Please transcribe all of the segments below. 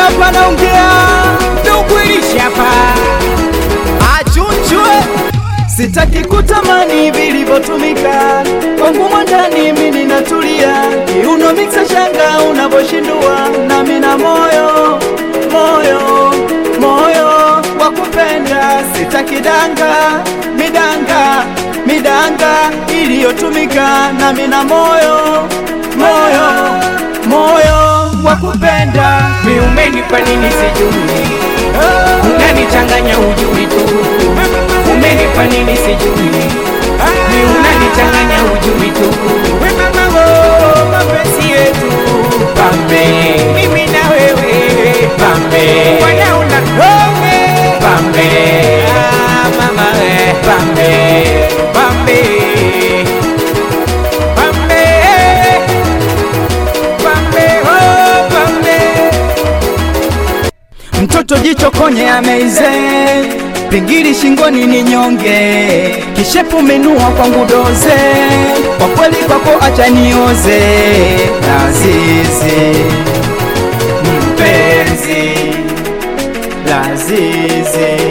hapa naongea Nduguilisha hapa achunchwe sitaki kutamani vilivyotumika kwangu mwandani mimi natulia kiuno miksa shanga unavoshindua nami na moyo moyo moyo wa kupenda sitaki danga midanga midanga iliyotumika nami na moyo moyo moyo wa kupenda Umenipa nini sijui Unanichanganya ujui tu Umenipa nini sijui Ni unanichanganya ujui tu We mama wo mapenzi yetu Pambe Mimi na wewe Pambe Wana una roge Pambe Ah mama we Pambe Pambe Pambe Pambe oh Pambe mtoto jicho konye ameize pingili shingoni ni nyonge kishepu menua kwangu doze kwa kweli kwako acha nioze lazizi mpenzi lazizi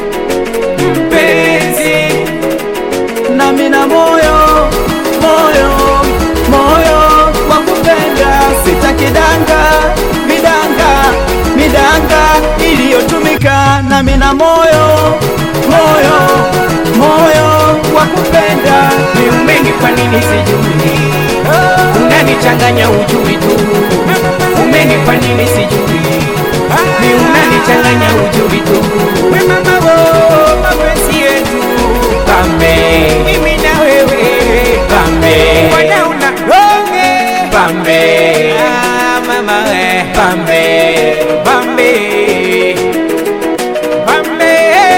mpenzi nami na moyo moyo moyo wa kupenda sitaki danga midanga midanga iliyotumika nami na moyo moyo moyo wa kupenda Ni umenipa nini sijui Unanichanganya ujui tu Umenipa nini sijui Ni unanichanganya ujui tu We mama wo mapenzi yetu Pambe Mimi na wewe Pambe Wana una ronge Pambe Ah mama we Pambe Pambe Pambe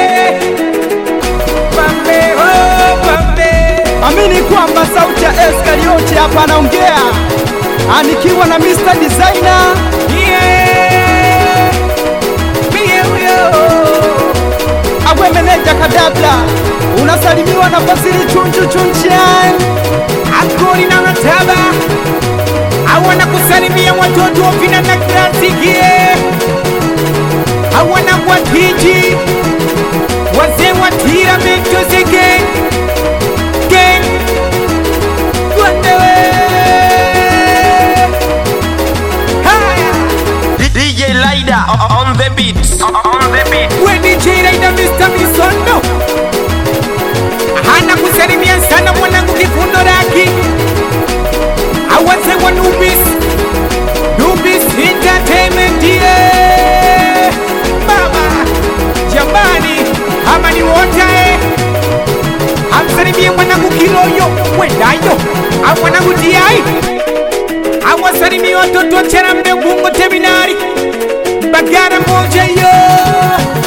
Pambe oh Pambe amini kwamba sauti ya Eskarioti hapa anaongea anikiwa na Mr. Designer Yeah, mie huyo. awe meneja kadabla unasalimiwa na Fazili chunchu chunchan Akori na mataba awana kusalimia watoto wa vina na krasikie awana watiji wazee wa tira metose gang gang Gwandewe Haya DJ Lida on the beat. On the beat. Weni Jiraida Mr. Misondo hana kusalimia sana mwanangu kifundo laki awaze wa Nubis Nubis Entertainment yeah. Mama jamani ama ni wote amsalimie mwanangu Kiloyo wendayo a mwanangu Tiai awasalimie watoto wa Cherambe Ubungo Terminali Bagara moja yo